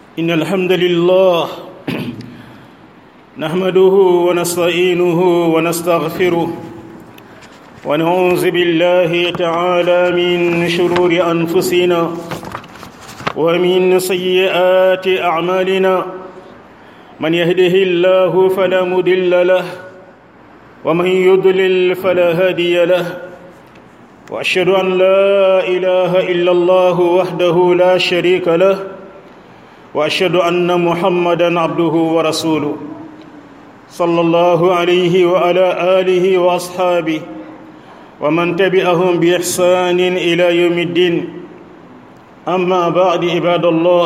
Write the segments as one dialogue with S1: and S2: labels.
S1: إن الحمد لله نحمده ونستعينه ونستغفره ونعوذ بالله تعالى من شرور أنفسنا ومن سيئات أعمالنا من يهده الله فلا مضل له ومن يضلل فلا هادي له واشهد ان لا اله الا الله وحده لا شريك له واشهد ان محمدا عبده ورسوله صلى الله عليه وعلى اله واصحابه ومن تبعهم باحسان الى يوم الدين اما بعد عباد الله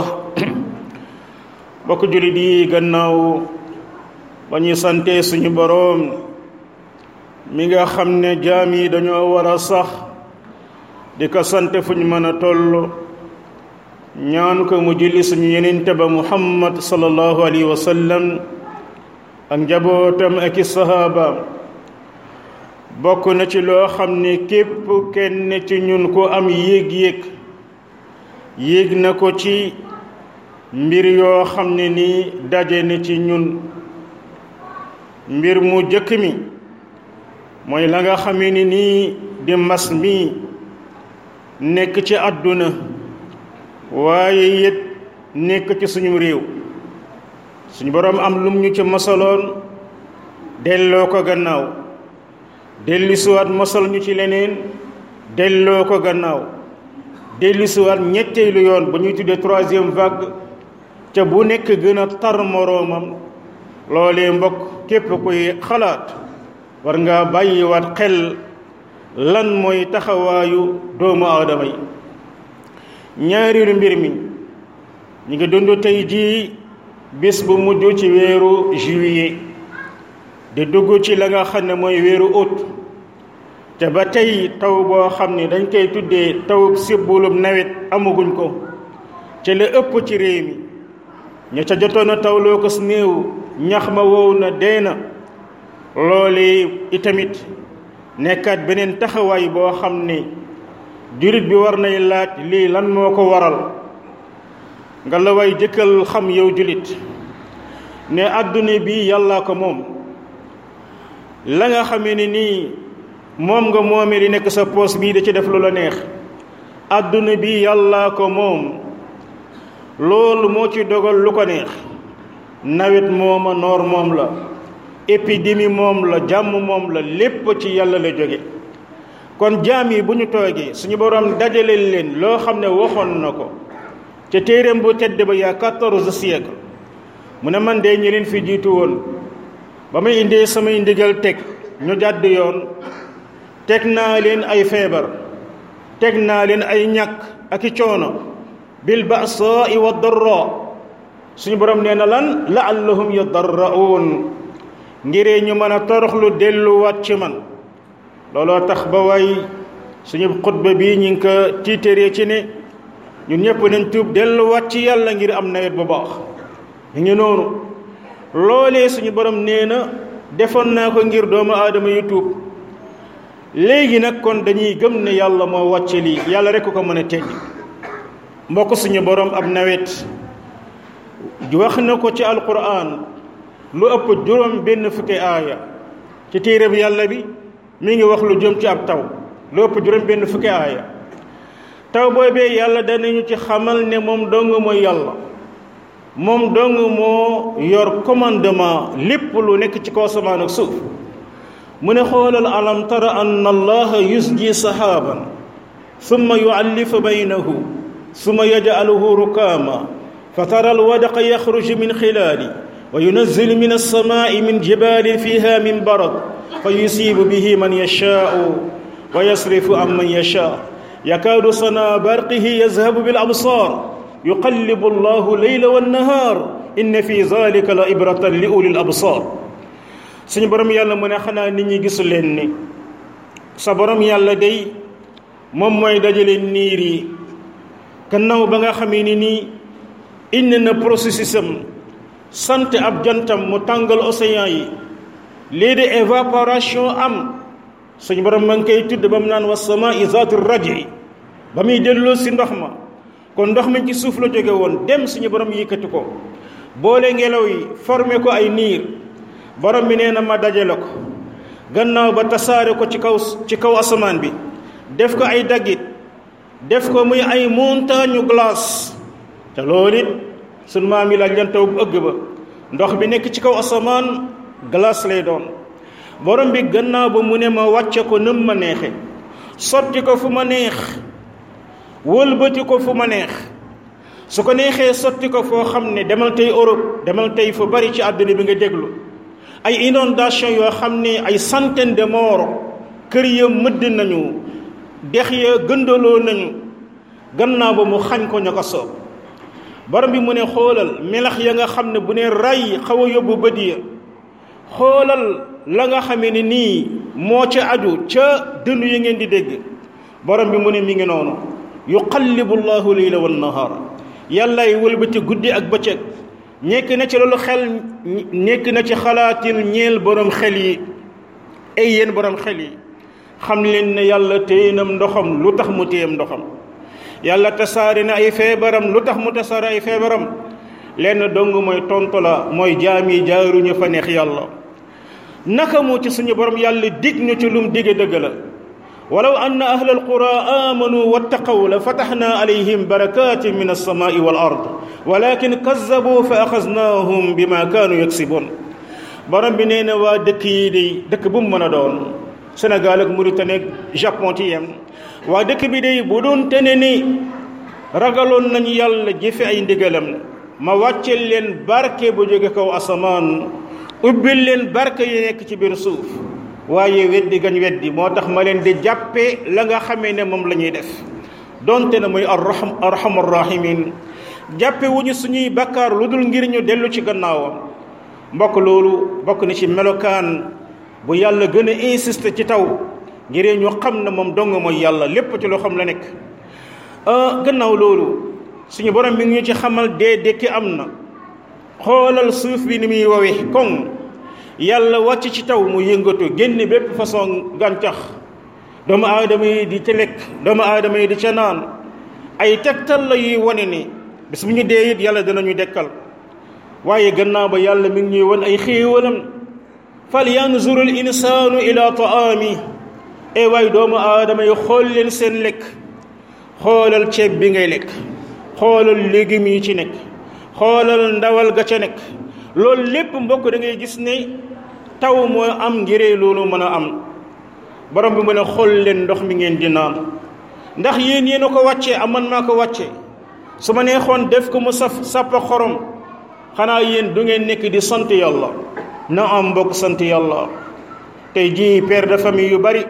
S1: bokk julit yi gannaaw ba ñuy sante suñu boroom mi nga xam ne jaam yi dañoo war a sax di ko sante fu ñu mën a toll ñaan ko mu julli suñu yenente ba muhammad sallallahu alayhi wa sallam ak njabootam ak i sahaaba bokk na ci loo xam ne képp kenn ci ñun ko am yéeg-yéeg yéeg na ko ci mbir yoo xam ne nii daje na ci ñun mbir mu jëkk mi mooy la nga xamee ni nii di mbas mi nekk ci àdduna waaye it nekk ci suñu réew suñu boroom am lum ñu ci mosaloon delloo ko gannaaw dellusiwaat mosal ñu ci leneen delloo ko gannaaw dellusiwaat ñetteelu yoon ba ñuy tuddee troisième vague ca bu nekk gën a tar moroomam loolee mbokk képp koy xalaat war nga bàyyiwaat xel lan mooy taxawaayu doomu aadama yi ñaareelu mbir mi ñu ngi dund tey jii bis bu mujj ci weeru juillet di dugg ci la nga xam ne mooy weeru août te ba tey taw boo xam ne dañ koy tuddee taw sibbulum nawet amaguñ ko ci la ëpp ci réew mi ña ca jotoon a tawloo ko si néew ñax ma wow na dee na loole itamit nekkaat beneen taxawaay boo xam ne jurit bi war nay laaj lii lan moo ko waral nga la way jëkkal xam yow julit ne àdduna bi yàllaa ko moom la nga xamee ne nii moom nga moomee di nekk sa poos bii da ci def lu la neex àdduna bi yàllaa ko moom loolu moo ci dogal lu ko neex nawet mooma noor moom la épidémie moom la jàmm moom la lépp ci yàlla la jóge kon jaam yi bu ñu toogee suñu boroom dajale leen loo xam ne waxoon na ko ca téeréem bu tedd ba yaa quatorze siècle mu ne man de ñi leen fi jiitu woon ba may indee samay ndigal teg ñu jàdd yoon teg naa leen ay feebar teg naa leen ay ñàkk ak i coono bil ba'saa'i wa darraa suñu borom nee na lan la'allahum yadarra'uun ngiree ñu mën a toroxlu delluwaat ci man looloo tax ba waay suñu xutba bii ñu ngi ko tiitaree ci ne ñun ñëpp nañ tuub delluwaat ci yàlla ngir am nawet bu baax ñu ngi noonu loolee suñu borom nee na defoon naa ko ngir doomu aadama yu tuub léegi nag kon dañuy gëm ne yàlla moo wàcce lii yàlla rek ko mën a teggi mbokk suñu borom ab nawet wax na ko ci alquran lu ëpp juróom benn fukki aaya ci téere bi yàlla bi mi ngi wax lu jëm ci ab taw lu ëpp juróom benn fukki aaya taw boobee yàlla danañu ci xamal ne moom dong mooy yàlla moom dong moo yor commandement lépp lu nekk ci kaw asamaan ak suuf mu ne xoolal alam tara anna allaha yusji sahaaban summa yuallifu baynahu summa yaj'aluhu rukaama fa tara alwadaqa yaxruju min xilaali wa yunazzilu min alsamaai min jibalin fiha min barad fa yusibu bihi man yashaau wa yasrifu an man yashaa yakaadu sana barqihi yazhabu bil absaar yuqallibu allahu leyla wannahaar inna fi zalika la ibratan li ulil absaar suñu borom yàlla mu ne xanaa nit ñi gisu leen ni sa borom yàlla day moom mooy dajale niir yi gannaaw ba nga xamee ni nii indi na processus am sant ab jantam mu tàngal océan yi lii de évaporation am suñu borom ma ngi koy tudd ba mu naan wa samaa'i zaatu raji ba muy delloo si ndox ma kon ndox mi ci suuf la jóge woon dem suñu borom yëkkati ko boole ngelaw yi formé ko ay niir borom bi nee na ma dajale ko gannaaw ba tasaare ko ci kaw ci kaw asamaan bi def ko ay daggit def ko muy ay montagne glace te loolu it sunu maam yi laaj leen taw bu ëgg ba ndox bi nekk ci kaw asamaan glace lay doon borom bi gannaaw ba mu ne ma wàcce ko nëm ma neexe sotti ko fu ma neex wëlbati ko fu ma neex su ko neexee sotti ko foo xam ne demal tey Europe demal tey fu bari ci àdduna bi nga déglu ay inondation yoo xam ne ay centaine de morts kër ya mëdd nañu dex ya gëndaloo nañu gannaaw ba mu xañ ko ña ko soob borom bi mu ne xoolal melax ya nga xam ne bu ne ray xaw a yóbbu bët ya xoolal la nga xamee ne nii moo ca aju ca dënnu yi ngeen di dégg borom bi mu ne mi ngi noonu yuqallibu llahu leyla wan nahar yàllay wëlbati guddi ak bëccëg nekk na ci loolu xel nekk na ci xalaatin ñeel borom xel yi ay yéen borom xel yi xam leen ne yàlla téyenam ndoxam lu tax mu téyam ndoxam yàlla tasaare na ay feebaram lu tax mu tasaare ay feebaram lenn dong mooy tontu la mooy jaam yi jaaruñu fa neex yàlla naka moo ci suñu borom yàlla dig ñu ci lum dige dëgg la walaw anna ahla alqura amanu wattaqaw la fataxna alayhim barakatin min alsamai wal ard walakin kazabu fa axaznahum bima kaanu yaksibun borom bi nee na waa dëkk yi day dëkk bu mu mën a doon Sénégal ak Mauritanie ak Japon ci yem waa dëkk bi day bu doon tene ni ragaloon nañu yàlla jëfe ay ndigalam ma wàccel leen barke bu jóge kaw asamaan ubbil leen barke yi nekk ci biir suuf waaye weddi gañ weddi moo tax ma leen di jàppe la nga xamee ne moom la ñuy def donte na muy arraham arhamar rahimin jàppe wu ñu suñuy bakkaar lu dul ngir ñu dellu ci gannaawam mbokk loolu bokk na ci melokaan bu yàlla gën a insister ci taw ngir ñu xam ne moom dong mooy yàlla lépp ci loo xam la nekk gannaaw loolu suñu borom mi ngi ñu ci xamal dee dekki am na xoolal suuf bi ni muy wowe koŋ yàlla wàcc ci taw mu yëngatu génn bépp façon gàncax doomu aadama yi di ca lekk doomu aadama yi di ca naan ay tegtal la yuy wane ni bis bu ñu dee it yàlla danañu dekkal waaye gannaaw ba yàlla mi ngi ñuy won ay xéewalam fal yanzuru l insaanu ila taami e waay doomu aadama yi xool leen seen lekk xoolal ceeb bi ngay lekk xoolal légumes yi ci nekk xoolal ndawal ga ca nekk loolu lépp mbokk da ngay gis ne taw moo am ngiree loolu mën a am borom bi mu ne xool leen ndox mi ngeen di naan ndax yéen yéen a ko wàccee am man maa ko wàccee su ma neexoon def ko mu saf sàppa xorom xanaa yéen du ngeen nekk di sant yàlla na am mbokk sant yàlla tey jii père de famille yu bari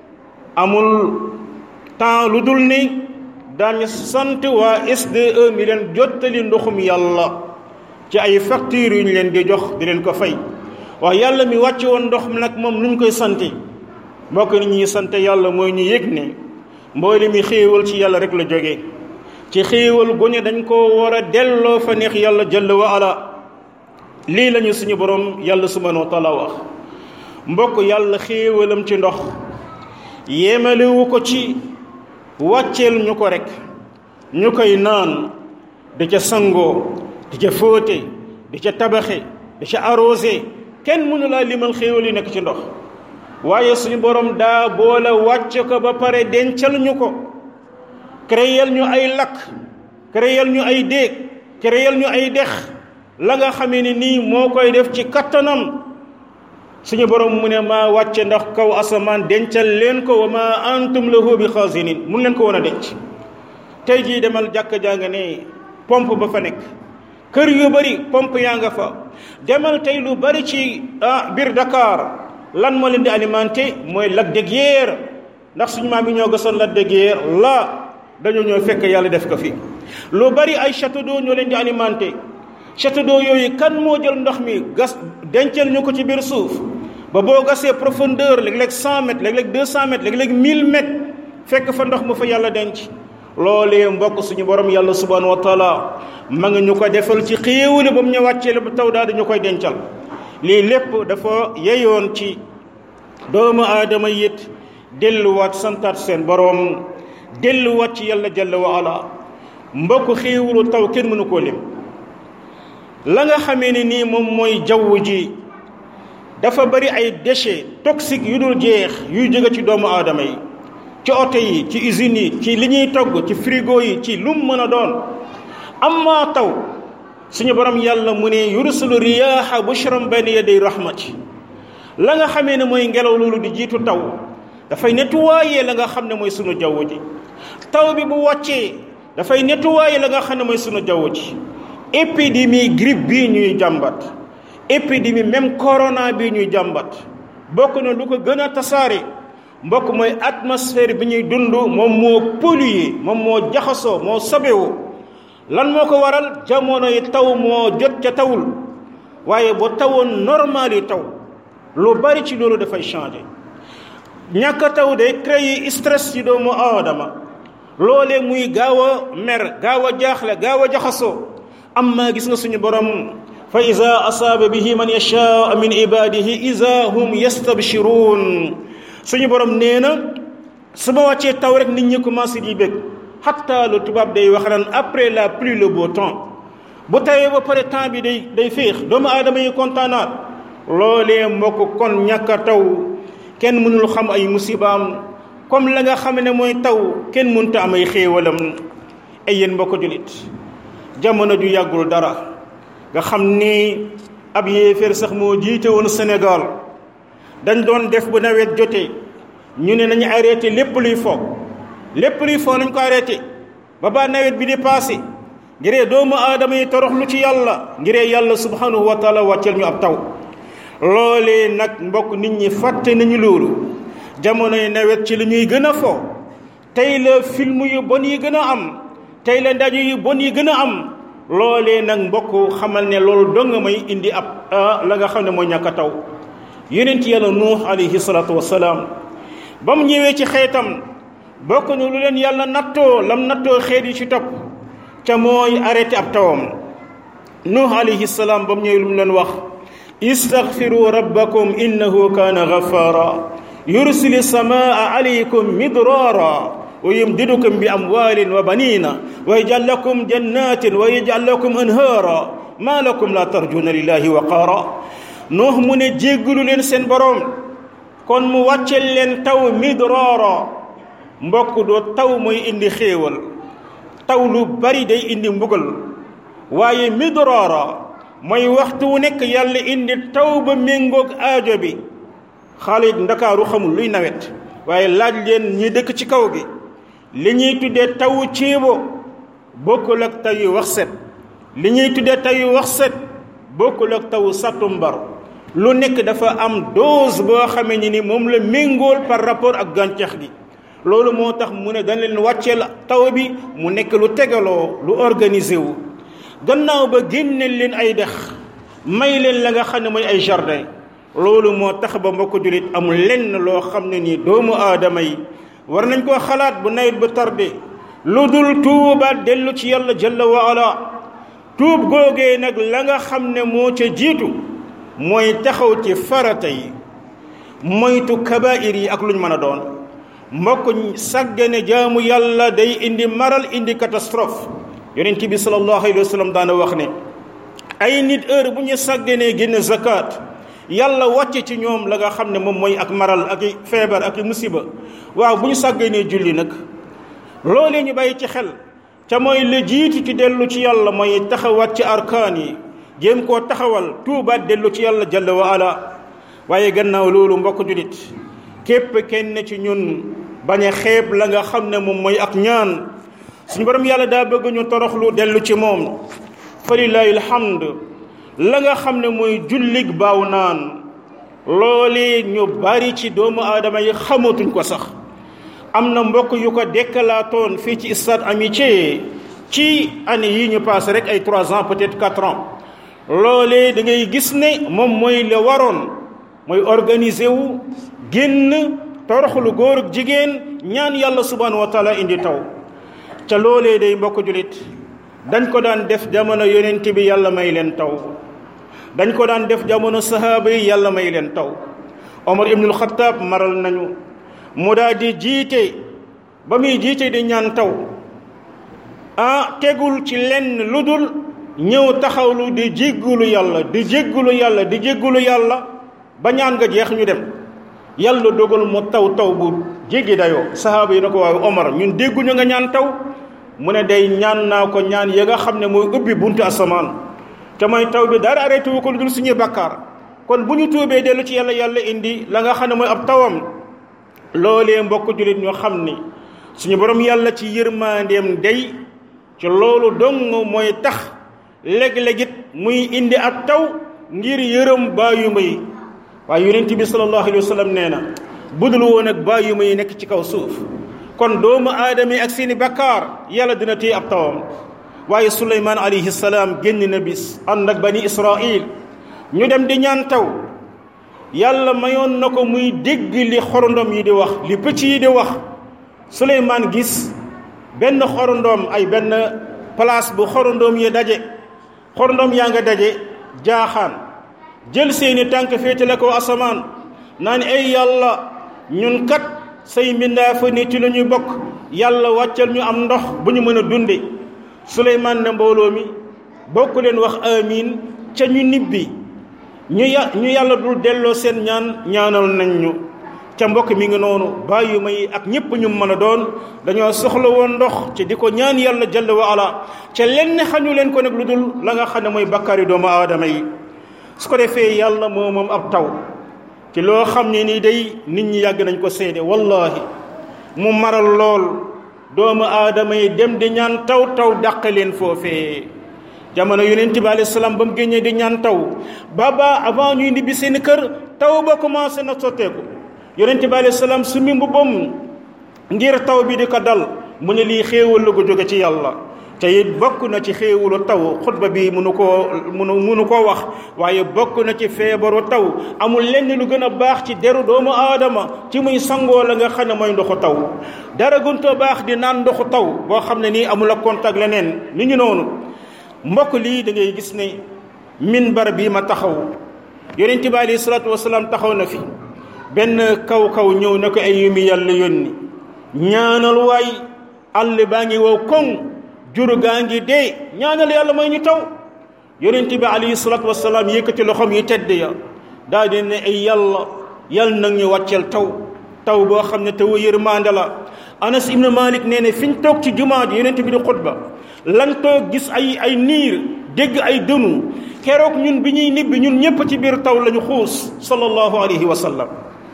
S1: amul temps lu dul ni daañu sant waa SDE mi leen jottali ndoxum yàlla ci ay factures yu ñu leen di jox di leen ko fay wax yàlla mi wàcce woon ndox mi nag moom nuñ koy sante mbokk ni ñuy sant yàlla mooy ñu yëg ne mboole mi xéewal ci yàlla rek la jógee ci xéewal gu ne dañ koo war a delloo fa neex yàlla jalla wa ala lii lañu suñu borom yàlla subhanahu wa taala wax mbokk yàlla xéewalam ci ndox yéemalewu ko ci wàcceel ñu ko rek ñu koy naan di ca sangoo di ca fóote di ca tabaxe di ca arrosé kenn mënu laa limal xéewal yi nekk ci ndox waaye suñu borom daa boole wàcce ko ba pare dencal ñu ko créel ñu ay lakk créel ñu ay déeg créel ñu ay dex la nga xamee ni nii moo koy def ci kattanam suñu borom mu ne maa wàcce ndax kaw asamaan dencal leen ko wa ma antum lahu bi xaasinin mun leen ko woon a denc tey jii demal jàkk jàng ne pompe ba fa nekk kër yu bari pompe yaa nga fa demal tey lu bari ci ah biir Dakar lan moo leen di alimenté mooy lac de Guiers ndax suñu maam yi ñoo gasoon lac de Guiers la dañoo ñoo fekk yàlla def ko fi lu bari ay château d'eau ñoo leen di alimenté château d'eau yooyu kan moo jël ndox mi gas dencal ñu ko ci biir suuf ba boo gasee profondeur léeg-léeg cent mètres léeg-léeg deux cent mètres léeg-léeg mille mètres fekk fa ndox mu fa yàlla denc loolee mbokk suñu borom yàlla subhanahu wa taala ma nga ñu ko defal ci xéewale ba mu ñu wàccee la ba taw daal dañu koy dencal lii lépp dafa yeyoon ci doomu aadama yit delluwaat santaat seen borom delluwaat ci yàlla jalla wa ala mbokk xéewalu taw kenn mënu koo lim la nga xamee ne nii moom mooy jaww ji dafa bari ay déchets toxiques yu dul jeex yuy jóge ci doomu aadama yi ci oto yi ci usines yi ci li ñuy togg ci frigo yi ci lum mën a doon amma taw suñu borom yàlla mu ne yursilu riyaaha bushran bayna yaday rahmati la nga xamee ne mooy ngelaw loolu di jiitu taw dafay nettoyer la nga xam ne mooy sunu jaww ji taw bi bu wàccee dafay nettoyer la nga xam ne mooy sunu jaww ji épidémie grippe bii ñuy jàmbat épidémie même corona bii ñuy jàmbat bokk na lu ko gën a tasaare mbokk mooy atmosphère bi ñuy dund moom moo pollué moom moo jaxasoo moo sobewu lan moo ko waral jamono yi taw moo jot ca tawul waaye bu tawoon normal yi taw lu bari ci loolu dafay changé ñàkk a taw de créer stress ci doomu aadama loolee muy gaaw a mer gaaw a jaaxle gaaw a jaxasoo amma gis nga suñu borom fa ida asaaba bihi man yashaa min ibadihi ida hum yastabshiruun suñu borom nee na su ma wàccee taw rek nit ñi commencé di bég xatta lu tubaab day wax naan après la pluie le beau temps bu tawee ba pare temps bi day day féex doomu aadama yi kontaanaat loolee mbokk kon ñàkk a taw kenn mënul xam ay musibaam comme la nga xam ne mooy taw kenn mënta am ay xéewalam ay yéen mbokk julit jamono ju yàggul dara nga xam ni ab yéeféer sax moo jiite woon Sénégal dañ doon def bu nawet jotee ñu ne nañu arrêté lépp luy fo lépp luy fo nañ ko arrêté ba ba nawet bi di passé ngiree doomu aadama yi torox lu ci yàlla ngiree yàlla subhanahu wa taala wàcceel ñu ab taw loolee nag mbokk nit ñi fàtte nañu loolu jamonoy nawet ci li ñuy gën a fo tey la film yu bon yi gën a am tey la ndaje yu bon yi gën a am loolee nag mbokk xamal ne loolu dong may indi ab la nga xam ne mooy ñàkk a taw yonent yàlla nuux alayhi salaatu wasalaam ba mu ñëwee ci xeetam bokk na lu leen yàlla nattoo lam nattoo xeet yi ci topp ca mooy arrêté ab tawam nuux alayhi salaam ba mu ñëwee lu mu leen wax istaghfiru rabbakum innahu kaana ghaffara yursili samaa alaykum midrara wa yumdidukum bi amwalin wa banina wa yaj'al lakum jannatin wa yaj'al lakum anhaara ma lakum la tarjuna lillahi waqaara nuux mu ne jéggalu leen seen boroom kon mu wàccel leen taw midrara mbokk doo taw mooy indi xéewal taw lu bari day indi mbugal waaye midrara mooy waxtu wu nekk yàlla indi taw ba méngoog aajo bi xaalit ndakaaru xamul luy nawet waaye laaj leen ñi dëkk ci kaw gi li ñuy tuddee tawu ceebo bokkul ak taw yu wax set li ñuy tuddee taw yu wax set bokkul ak tawu satumbar lu nekk dafa am dose boo xamee ni ni moom la méngool par rapport ak gàncax gi loolu moo tax mu ne dañ leen wàcceel taw bi mu nekk lu tegaloo lu organisé wu gannaaw ba génne leen ay dex may leen la nga xam ne mooy ay jardin loolu moo tax ba mbokk jullit amul lenn loo xam ne nii doomu aadama yi war nañ koo xalaat bu nawet bu tardé lu dul tuubaat dellu ci yàlla jalla wa ala tuub googee nag la nga xam ne moo ca jiitu mooy taxaw ci farata yi moytu kabair yi ak luñ mën a doon mbokk sàggane jaamu yàlla day indi maral indi catastrophe yonent bi sallallahu alayhi wa sallam daana wax ne ay nit heure bu ñu sàgganee génne zakat yàlla wàcce ci ñoom la nga xam ne moom mooy ak maral ak i feebar ak i musiba waaw bu ñu sàgganee julli nag loolee ñu bàyyi ci xel ca mooy la jiitu ci dellu ci yàlla mooy taxawaat ci arkaan yi jéem koo taxawal tuubaat dellu ci yàlla jalla wa ala waaye gannaaw loolu mbokk julit képp kenn ci ñun bañ a xeeb la nga xam ne moom mooy ak ñaan suñu borom yàlla daa bëgg ñu toroxlu dellu ci moom fa lillahi alhamd la nga xam ne mooy jullig baaw naan loole ñu bari ci doomu aadama yi xamatuñ ko sax am na mbokk yu ko dekkalaatoon fii ci stade amitié ci année yi ñu passé rek ay trois ans peut-être quatre ans loolee da ngay gis ne moom mooy la waroon mooy organiser wu génn toroxlu góor ak jigéen ñaan yàlla subhanahu wa taala indi taw ca loolee day mbokk julit dañ ko daan def jamono yonent bi yàlla may leen taw dañ ko daan def jamono sahaaba yi yàlla may leen taw omar ibnul xataab maral nañu mu daal di jiite ba muy jiite di ñaan taw ah tegul ci lenn lu dul ñëw taxawlu di jéggulu yàlla di jéggulu yàlla di jéggulu yàlla ba ñaan nga jeex ñu dem yàlla dogal mu taw taw bu jéggi dayoo sahaaba yi na ko waaye Omar ñun dégguñu nga ñaan taw mu ne day ñaan naa ko ñaan ya nga xam ne mooy ubbi buntu asamaan te mooy taw bi dara arrêté wu ko lu dul suñuy bakkaar kon bu ñu tuubee dellu ci yàlla yàlla indi la nga xam ne mooy ab tawam loolee mbokk jullit ñoo xam ni suñu borom yàlla ci yërmandeem day ci loolu dong mooy tax léeg-léeg it muy indi ab taw ngir yërëm bàyyuma yi waaye yonent bi sallallahu alayhi wa sallam nee na budul woon ak bàyyuma yi nekk ci kaw suuf kon doomu aadama yi ak seeni bakkaar yàlla dina téye ab tawam waaye suleymaan alayhi salaam génn na bis ànd ak bani israil ñu dem di ñaan taw yàlla mayoon na ko muy dégg li xorondom yi di wax li pëcc yi di wax suleymaan gis benn xorondoom ay benn place bu xorondoom yi daje xorondoom yaa nga daje jaaxaan jël seeni tànk féetale ko asamaan naan ay yàlla ñun kat say mbindaa fa ni ci la ñuy bokk yàlla wàccal ñu am ndox bu ñu mën a dunde suleymaan ne mbooloo mi bokk leen wax amin ca ñu nibbi ñu ya ñu yàlla dul delloo seen ñaan ñaanal nañ ñu ca mbokk mi ngi noonu bàyyi may ak ñépp ñu mën a doon dañoo soxla woon ndox ci di ko ñaan yàlla jalla wa ala ca lenn xañu leen ko nag lu dul la nga xam ne mooy bakkaari doomu aadama yi su ko defee yàlla moo moom ab taw ci loo xam ne nii day nit ñi yàgg nañ ko seede wallahi mu maral lool doomu aadama yi dem di ñaan taw taw dàq leen foofee jamono yonent bi alayhi salaam ba mu génnee di ñaan taw baba avant ñuy nibbi seen kër taw ba commencé na sotteeku yonent bi alayhi salaam su mi mbubbam ngir taw bi di ko dal mu ne lii xéewal la ko jóge ci yàlla te it bokk na ci xéewalu taw xutba bi munu koo munu munu koo wax waaye bokk na ci feebaru taw amul lenn lu gën a baax ci deru doomu aadama ci muy sangoo la nga xam ne mooy ndoxu taw dara gunta baax di naan ndoxu taw boo xam ne nii amul ak contact leneen ni ñu noonu mbokk lii da ngay gis ne minbar bii ma taxaw yonent bi alayhi salaatu wasalaam taxaw na fi benn kaw kaw ñëw na ko ay yumi yàlla yónni ñaanal waay àll baa ngi wow koŋ jur gaa ngi dee ñaanal yàlla mooy ñu taw yonent bi alayhi salaatu wasalaam yëkkati loxoom yi tedd ya daa di ne ay yàlla yàlla nag ñu wàcceel taw taw boo xam ne taw yërmande la anas ibnu malik nee ne fi ñu toog ci jumaa ji yonent bi di xutba lan toog gis ay ay niir dégg ay dënu keroog ñun bi ñuy nibbi ñun ñëpp ci biir taw lañu xuus sallallahu alayhi wa sallam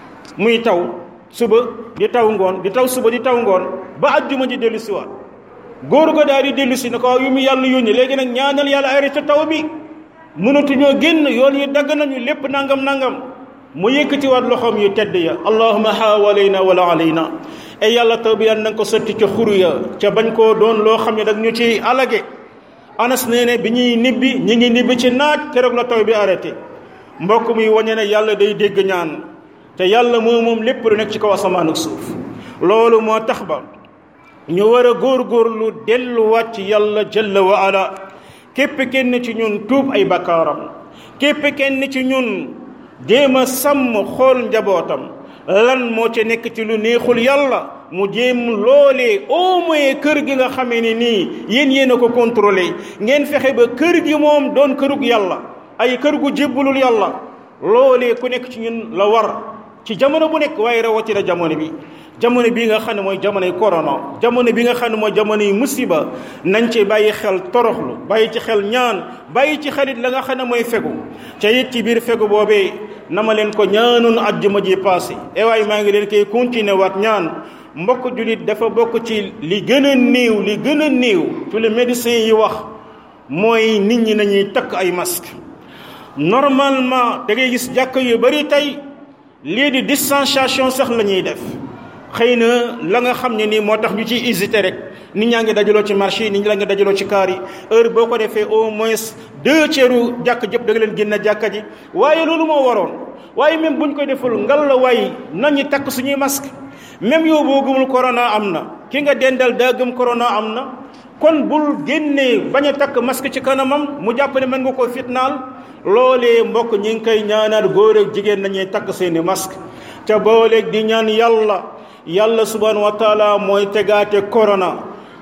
S1: muy taw suba di taw ngoon di taw suba di taw ngoon ba àjjuma ji dellu si waat góor ga daal di dellu si ne ko yu mu yàlla yónni léegi nag ñaanal yàlla arrêté taw bi mënatuñoo génn yoon yi dagg nañu lépp nangam nangam mu yëkkati waat loxoom yu tedd ya allahuma xaawalayna wala alayna ay yàlla taw bi yàlla na nga ko sotti ca xuru ya ca bañ koo doon loo xam ne dag ñu ci alage anas nee ne bi ñuy nibbi ñi ngi nibbi ci naaj keroog la taw bi arrêté mbokk muy wañe ne yàlla day dégg ñaan te yàlla moo moom lépp lu nekk ci kaw asamaan ak suuf loolu moo tax ba ñu war a góorgóorlu delluwaat ci yàlla jalla wa ala képp kenn ci ñun tuub ay bakkaaram képp kenn ci ñun jéem a sàmm xool njabootam lan moo ca nekk ci lu neexul yàlla mu jéem loolee au moins kër gi nga xamee ne nii yéen yéen a ko contrôlé ngeen fexe ba kër gi moom doon kërug yàlla ay kër gu jébbalul yàlla loolee ku nekk ci ñun la war ci jamono bu nekk waaye rawatina jamono bi jamono bi nga xam ne mooy jamonoy corona jamono bi nga xam ne mooy jamonoy musiba nañ ci bàyyi xel toroxlu bàyyi ci xel ñaan bàyyi ci xelit la nga xam ne mooy fegu ca it ci biir fegu boobee na ma leen ko ñaanoon ajjuma ji passé e waaye maa ngi leen koy continuer waat ñaan mbokk julit dafa bokk ci li gën a néew li gën a néew ci le médecin yi wax mooy nit ñi nañuy takk ay masque normalement da ngay gis jàkk yu bari tey lii di distanciation sax la ñuy def xëy na la nga xam ne nii moo tax ñu ciy hésité rek nit ñaa ngi dajaloo ci marché yi nit ñi la ngi dajaloo ci kaar yi heure boo ko defee au moins deux tiers jàkk jëpp da nga leen génn jàkka ji waaye loolu moo waroon waaye même buñ koy deful ngal la waay nañu takk suñuy masque même yow boo gëmul corona am na ki nga dendal daa gëm corona am na kon bul génnee bañ a takk masque ci kanamam mu jàpp ne mën nga koo fitnaal loolee mbokk ñi ngi koy ñaanaat góor ak jigéen nañuy takk seeni masque ca booleeg di ñaan yàlla yàlla subhanahu wa taala mooy tegaate corona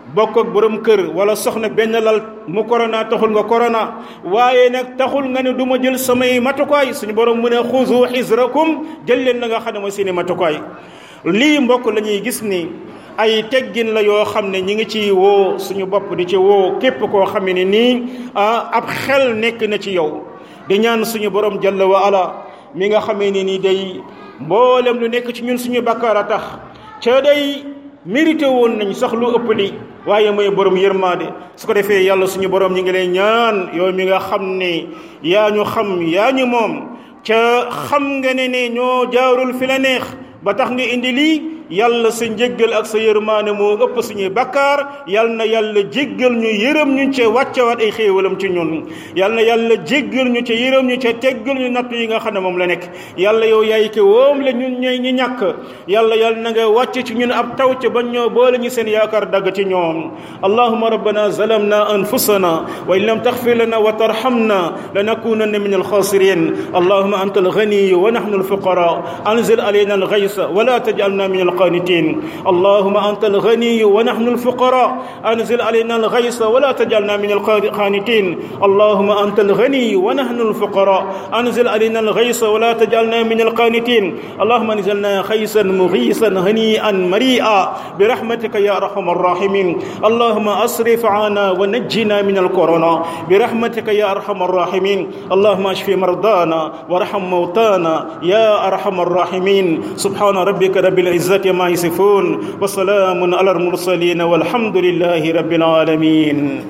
S1: bokk ak borom kër wala soxna benn lal mu corona taxul nga corona waaye nag taxul nga ne du ma jël samay matukaay suñu borom mu ne xuzu xisrakum jël leen la nga xam ne mooy seeni matukaay lii mbokk la ñuy gis ni ay teggin la yoo xam ne ñi ngi ci woo suñu bopp di ci woo képp koo xam ne nii ab xel nekk na ci yow di ñaan suñu borom jalla wa ala mi nga xamee ne nii day mboolem lu nekk ci ñun suñu bakkaar a tax ca day mérité woon nañ sax lu ëpp li waaye mooy borom yërmaade su ko defee yàlla suñu borom ñi ngi lay ñaan yow mi nga xam ne yaa ñu xam yaa ñu moom ca xam nga ne ne ñoo jaarul fi la neex ba tax nga indi lii yàlla sa njéggal ak sa yërmaane moo ëpp suñuy bakkaar yal na yàlla jéggal ñu yërëm ñu ca wàccewaat ay xéewalam ci ñun yal na yàlla jéggal ñu ca yërëm ñu ca teggal ñu natt yi nga xam ne moom la nekk yàlla yow yaay ke woom la ñun ñooy ñi ñàkk yàlla yàlla na nga wàcce ci ñun ab taw ca bañ ñoo boole ñu seen yaakaar dagg ci ñoom allahuma rabbana zalamna anfusana wa in lam taxfir lana wa tarhamna lanakunanna min alxasirin allahuma anta alghani wa nahnu alfuqara anzil alayna alghaysa ولا تجعلنا من القانتين اللهم أنت الغني ونحن الفقراء أنزل علينا الغيث ولا تجعلنا من القانتين اللهم أنت الغني ونحن الفقراء أنزل علينا الغيث ولا تجعلنا من القانتين اللهم انزلنا خيسا مغيثا هنيئا مريئا برحمتك يا أرحم الراحمين اللهم أصرف عنا ونجنا من الكورونا برحمتك يا أرحم الراحمين اللهم اشف مرضانا وارحم موتانا يا أرحم الراحمين سبحان ربك رب العزة ما يصفون وسلام على المرسلين والحمد لله رب العالمين